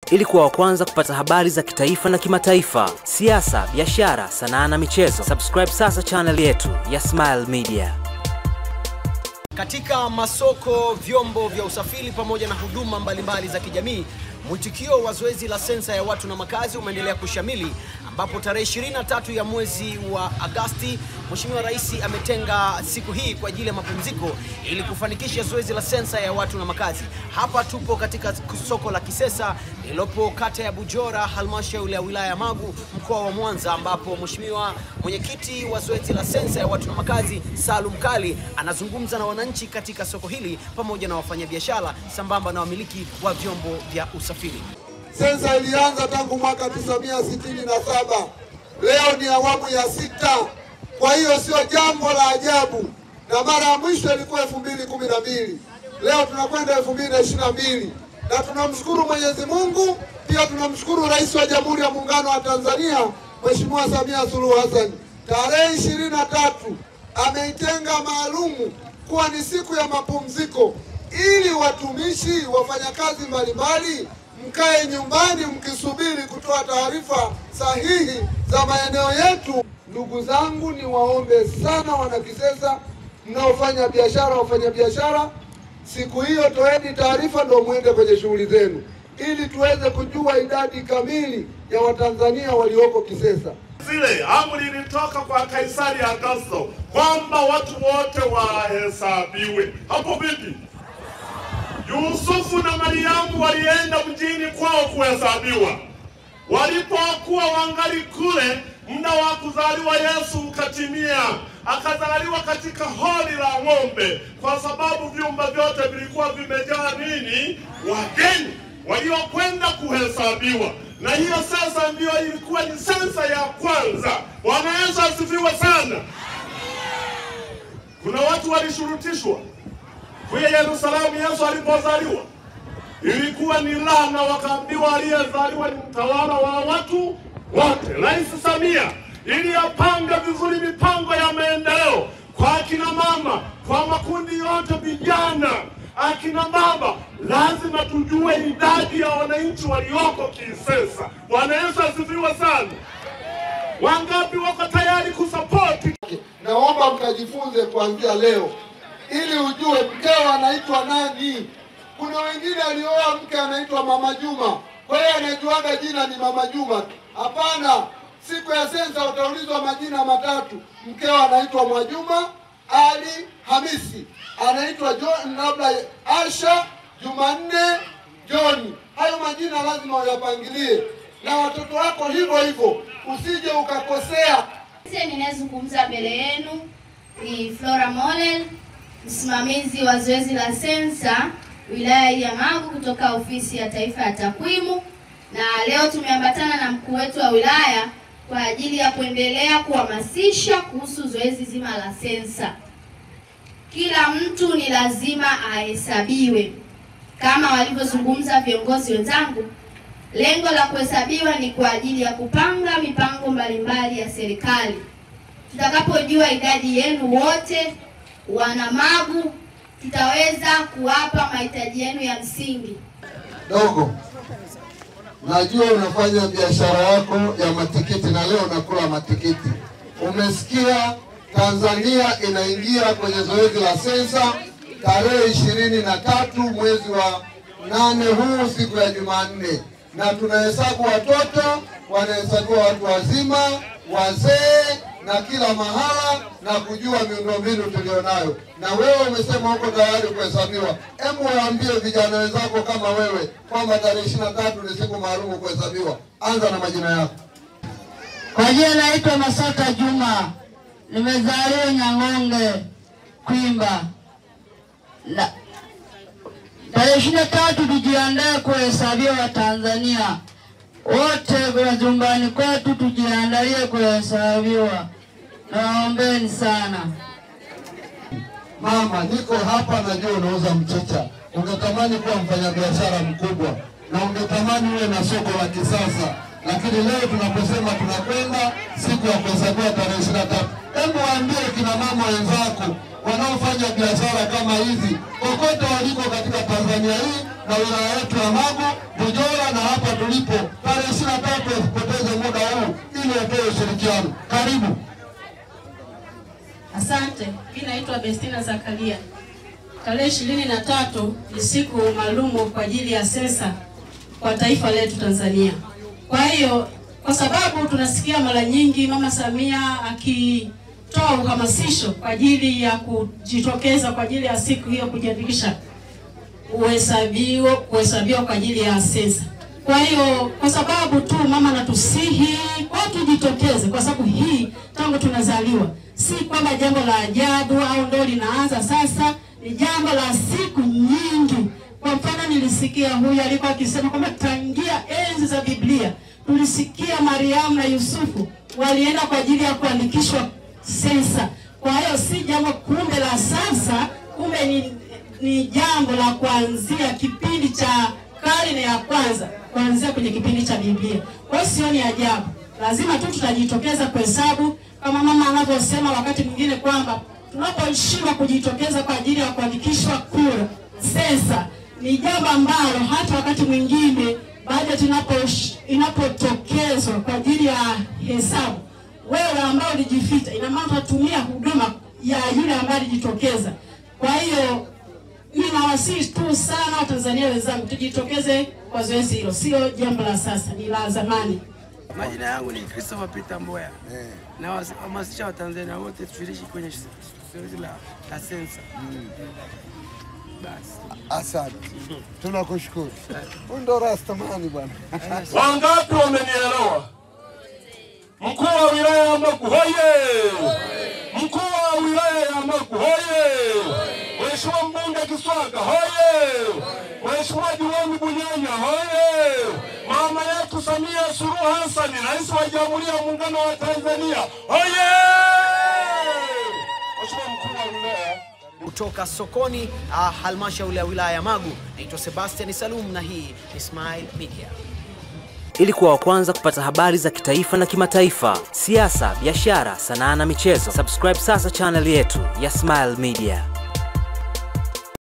ili kuwa wa kwanza kupata habari za kitaifa na kimataifa, siasa, biashara, sanaa na michezo. Subscribe sasa channel yetu ya Smile Media. Katika masoko, vyombo vya usafiri pamoja na huduma mbalimbali za kijamii, mwitikio wa zoezi la sensa ya watu na makazi umeendelea kushamili, ambapo tarehe 23 ya mwezi wa Agasti Mheshimiwa Rais ametenga siku hii kwa ajili ya mapumziko ili kufanikisha zoezi la sensa ya watu na makazi. Hapa tupo katika soko la Kisesa lililopo kata ya Bujora, halmashauri ya wilaya ya Magu, mkoa wa Mwanza, ambapo Mheshimiwa mwenyekiti wa zoezi la sensa ya watu na makazi Salum Kali anazungumza na wananchi katika soko hili pamoja na wafanyabiashara sambamba na wamiliki wa vyombo vya usafiri. Sensa ilianza tangu mwaka 1967. Leo ni awamu ya sita, kwa hiyo sio jambo la ajabu, na mara ya mwisho ilikuwa 2012. Leo tunakwenda 2022 na tunamshukuru Mwenyezi Mungu, pia tunamshukuru Rais wa Jamhuri ya Muungano wa Tanzania Mheshimiwa Samia Suluhu Hassan. Tarehe 23 ameitenga maalumu kuwa ni siku ya mapumziko ili watumishi, wafanyakazi mbalimbali mkae nyumbani mkisubiri kutoa taarifa sahihi za maeneo yetu. Ndugu zangu, ni waombe sana Wanakisesa mnaofanya biashara, wafanya biashara, siku hiyo toeni taarifa ndo mwende kwenye shughuli zenu, ili tuweze kujua idadi kamili ya Watanzania walioko Kisesa. Zile amri ilitoka kwa Kaisari Augusto kwamba watu wote wahesabiwe. Hapo vipi? Yusufu na Mariamu walienda mjini kwao kuhesabiwa. Walipokuwa wangali kule, muda wa kuzaliwa Yesu ukatimia, akazaliwa katika holi la ng'ombe, kwa sababu vyumba vyote vilikuwa vimejaa nini? Wageni waliokwenda kuhesabiwa. Na hiyo sasa ndiyo ilikuwa ni sensa ya kwanza. Bwana Yesu asifiwe sana. Kuna watu walishurutishwa kuya Yerusalemu Yesu alipozaliwa, ilikuwa ni laana, wakaambiwa aliyezaliwa ni mtawala wa watu wote. Rais Samia ili apange vizuri mipango ya maendeleo kwa akina mama, kwa makundi yote, vijana, akina baba, lazima tujue idadi ya wananchi walioko Kisesa. Bwana Yesu asifiwe sana. Wangapi wako tayari kusapoti? Naomba mkajifunze kuanzia leo ili ujue mkeo anaitwa nani. Kuna wengine alioa mke anaitwa Mama Juma, kwa hiyo anajuaga jina ni Mama Juma. Hapana, siku ya sensa utaulizwa majina matatu. Mkeo anaitwa Mwajuma Ali Hamisi, anaitwa John, labda Asha Jumanne John. Hayo majina lazima uyapangilie, na watoto wako hivyo hivyo, usije ukakosea. Ninayezungumza mbele yenu ni Flora Monel, msimamizi wa zoezi la sensa wilaya ya Magu kutoka ofisi ya taifa ya takwimu, na leo tumeambatana na mkuu wetu wa wilaya kwa ajili ya kuendelea kuhamasisha kuhusu zoezi zima la sensa. Kila mtu ni lazima ahesabiwe kama walivyozungumza viongozi wenzangu. Lengo la kuhesabiwa ni kwa ajili ya kupanga mipango mbalimbali ya serikali. Tutakapojua idadi yenu wote wana Magu, tutaweza kuwapa mahitaji yenu ya msingi. Dogo, najua unafanya biashara yako ya matikiti na leo unakula matikiti. Umesikia Tanzania inaingia kwenye zoezi la sensa tarehe ishirini na tatu mwezi wa nane huu siku ya Jumanne, na tunahesabu watoto, wanahesabiwa watu wazima, wazee na kila mahala na kujua miundombinu tulionayo. Na wewe umesema uko tayari kuhesabiwa, hebu waambie vijana wenzako kama wewe kwamba tarehe ishirini na tatu ni siku maalumu kuhesabiwa. Anza na majina yako. Kwa jina naitwa Masaka Juma, nimezaliwa Nyang'onge Kwimba. Na tarehe ishirini na tatu tujiandae kuhesabiwa Watanzania wote majumbani kwetu, tujiandalie kuhesabiwa. Nawaombeni sana. Mama, niko hapa, najua unauza mchicha, ungetamani kuwa mfanyabiashara mkubwa na ungetamani uwe na soko la kisasa, lakini leo tunaposema tunakwenda siku ya kuhesabiwa tarehe ishirini na tatu, hebu waambie kina mama wenzako wanaofanya biashara kama hizi kokote waliko katika Tanzania hii na wilaya yetu ya Magu, Bujora na hapa tulipo ulipo tarehe ishirini na tatu wasipoteze muda huu ili watoe ushirikiano. Karibu. Asante. Mimi naitwa Bestina Zakaria. Tarehe ishirini na tatu ni siku maalumu kwa ajili ya sensa kwa taifa letu Tanzania. Kwa hiyo kwa sababu tunasikia mara nyingi Mama Samia akitoa uhamasisho kwa ajili ya kujitokeza kwa ajili ya siku hiyo kujiandikisha uhesabio kuhesabiwa kwa ajili ya sensa. Kwa hiyo kwa sababu tu mama anatusihi kwa tujitokeze, kwa sababu hii tangu tunazaliwa, si kwamba jambo la ajabu au ndo linaanza sasa, ni jambo la siku nyingi. Kwa mfano, nilisikia huyu alikuwa akisema kwamba tangia enzi za Biblia tulisikia Mariamu na Yusufu walienda kwa ajili ya kuandikishwa sensa. Kwa hiyo si jambo kumbe la sasa, kumbe ni ni jambo la kuanzia kipindi cha karne ya kwanza kuanzia kwenye kipindi cha Biblia. Kwa hiyo sioni ajabu, lazima tu tutajitokeza kuhesabu kama mama anavyosema wakati mwingine kwamba tunaposhindwa kujitokeza kwa ajili ya kuandikishwa kura sensa, ni jambo ambalo hata wakati mwingine bajeti inapo- inapotokezwa kwa ajili ya hesabu, wewe ambao ulijificha, ina maana utatumia huduma ya yule ambaye alijitokeza. Kwa hiyo mimi nawasihi tu sana Watanzania wenzangu, tujitokeze kwa zoezi hilo, sio jambo la sasa, ni la zamani. Majina yangu ni Christopher Peter Mboya. Na wahamasisha Watanzania wote tushiriki kwenye zoezi la, la sensa. Basi. Asante, tunakushukuru. Huyu ndo Rastamani bwana. Wangapi wamenielewa? Mkuu wa wilaya ya Magu hoye! Mkuu wa wilaya ya Magu hoye! Mheshimiwa mbunge Kiswaga hoye! Mheshimiwa diwani Bunyanya hoye! Mama yetu Samia Suluhu Hassan, rais wa Jamhuri ya Muungano wa Tanzania hoye! Mheshimiwa mkuu wa wilaya kutoka sokoni ah, halmashauri ya wilaya ya Magu. Naitwa Sebastian Salum na hii ni Smile Media. Ili kuwa wa kwanza kupata habari za kitaifa na kimataifa, siasa, biashara, sanaa na michezo, subscribe sasa channel yetu ya Smile Media.